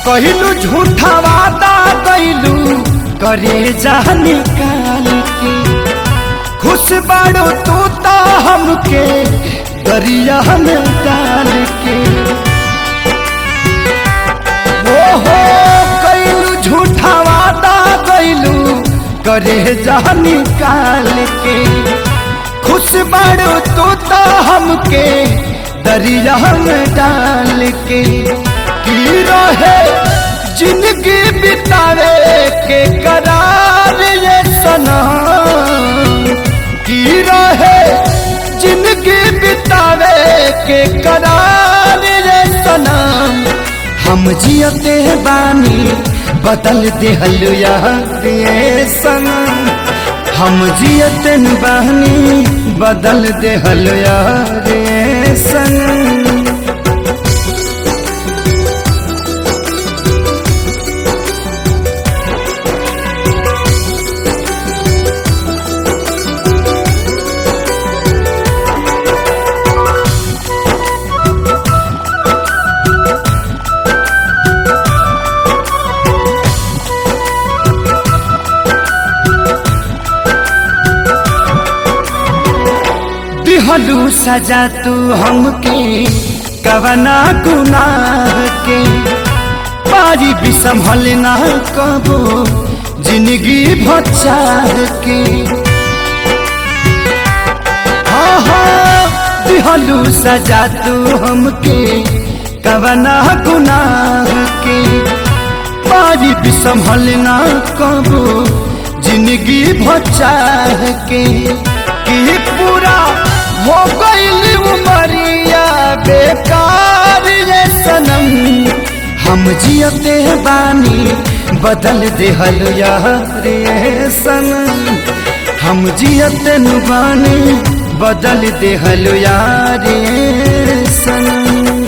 कहलू झूठा वादा कैलू करे जा निकाल के खुश बाड़ो तू तो हमके दरिया में डाल के ओ हो कैलू झूठा वादा कैलू करे जा निकाल के खुश बाड़ो तू तो हमके दरिया में डाल के की रहे जिंदगी बितावे के करार ये सनम की रहे जिंदगी बितावे के करार ये सनम हम जियते बानी बदल दिहल यार ये सनम हम जियते बानी बदल दिहल यार ये सनम दिहलू सजा तू हमके कवना गुनाह के पारी भी संभल ना कबो जिंदगी भचार के हाँ हाँ दिहलू सजा तू हमके कवना गुनाह के पारी भी संभल ना कबो जिंदगी भचार के की पूरा हो गईल उमरिया बेकार ये सनम हम जियते बानी बदल देहल यार ये सनम हम जियते बानी बदल देहल यार ये सनम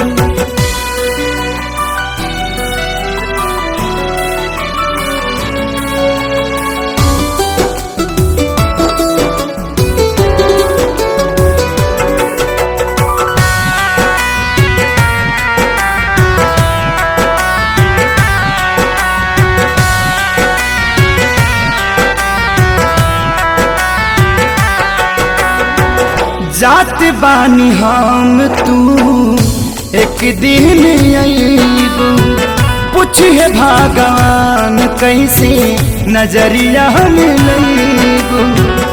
जात बानी हम तू एक दिन अबू पूछिए भगवान कैसे नजरिया मिलबू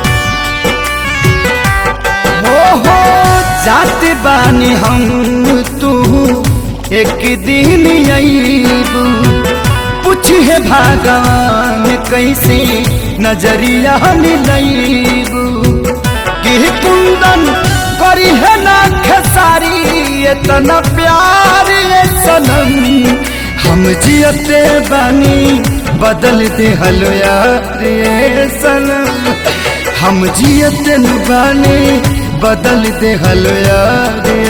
हो हो जात बानी हम तू एक दिन अबू पूछिए भगवान कैसे नजरिया मिलबू कि कुंदन करी है ना खेसारी इतना प्यार ये सनम हम जियते बानी बदल दे हलो यार ये सनम हम जियते बानी बदल दे हलो यार